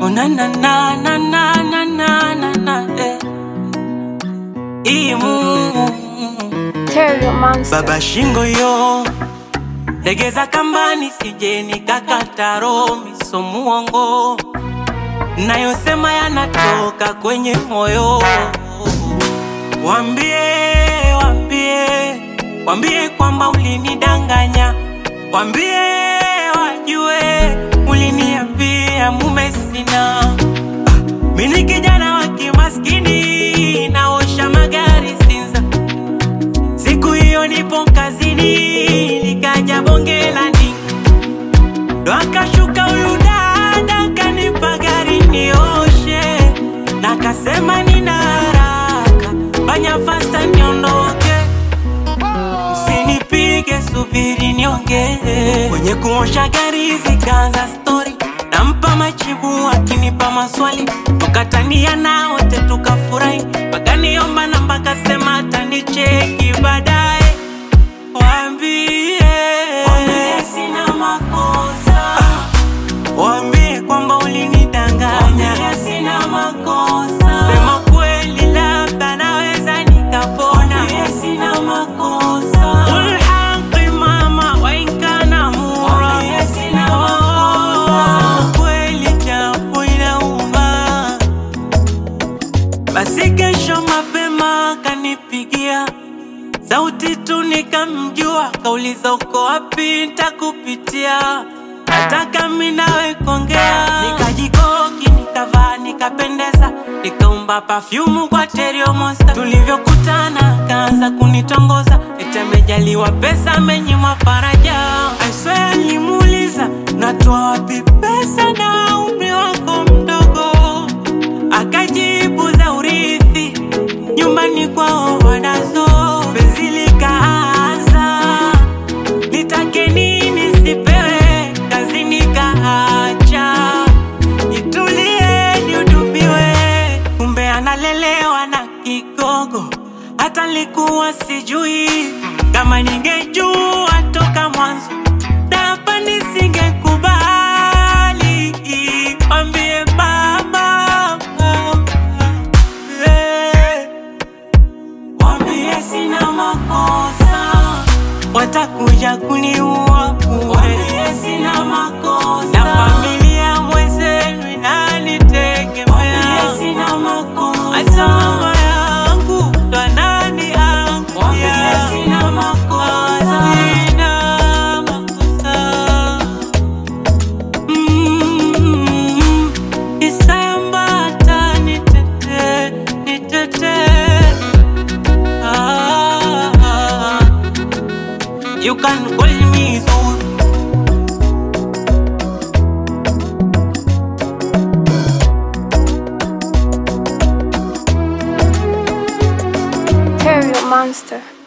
Oh na na na na na na na na na eh. Imu Terrio Monster. baba shingo yo legeza kambani sije nikakata roho miso muongo nayosema yanatoka kwenye moyo wambie wambie wambie kwamba ulinidanganya wambie wajue uliniambia mume sina mini kijana wa kimaskini naosha magari Sinza Siku hiyo nipo kazini, nikaja bonge la ndinga, ndo akashuka huyu dada kanipa gari nioshe, na kasema nina haraka, fanya fasta niondoke, msinipige, subiri niongee. Kwenye kuosha gari zikaanza stori, nampa majibu akinipa maswali, tukatania na wote tukafurahi, wakaniomba namba, kasema atanicheki baadaye. Waambie waambie sina makosa, waambie kwamba ulinidanganya, waambie sina makosa, sema kweli, labda naweza nikapona, waambie sina makosa, qul haqi mama wa in kana mura, waambie sina makosa, kweli japo inauma basi kesho mapema kanipigia sauti tu nikamjua, kauliza uko wapi, ntakupitia nataka mi nawe kuongea. Nikajikoki, nikavaa, nikapendeza, nikaumba pafyumu kwa Terrio Monster. Tulivyokutana kaanza kunitongoza, eti amejaliwa pesa, amenyimwa faraja. I swear nilimuuliza natoa wapi pesa na umri wako mdogo akajibu za urithi nyumbani kwao wanazo. Penzi likaanza, nitake nini sipewe, kazi nikaacha, nitulie nihudumiwe, kumbe analelewa na kigogo, hata likuwa sijui kama ningejua toka mwanzo hapa nisingekubali, ambie baba eh. Wambie sina makosa, watakuja kuniua bure. Wambie sina makosa, na familia mwenzenu inanitegemea. Wambie sina makosa, hata mama yangu ndo ananiangukia. Wambie sina makosa, sina makosa. Mm, Isayambata nitete, nitete. Ah, You can call me Zul. Terrio Monster.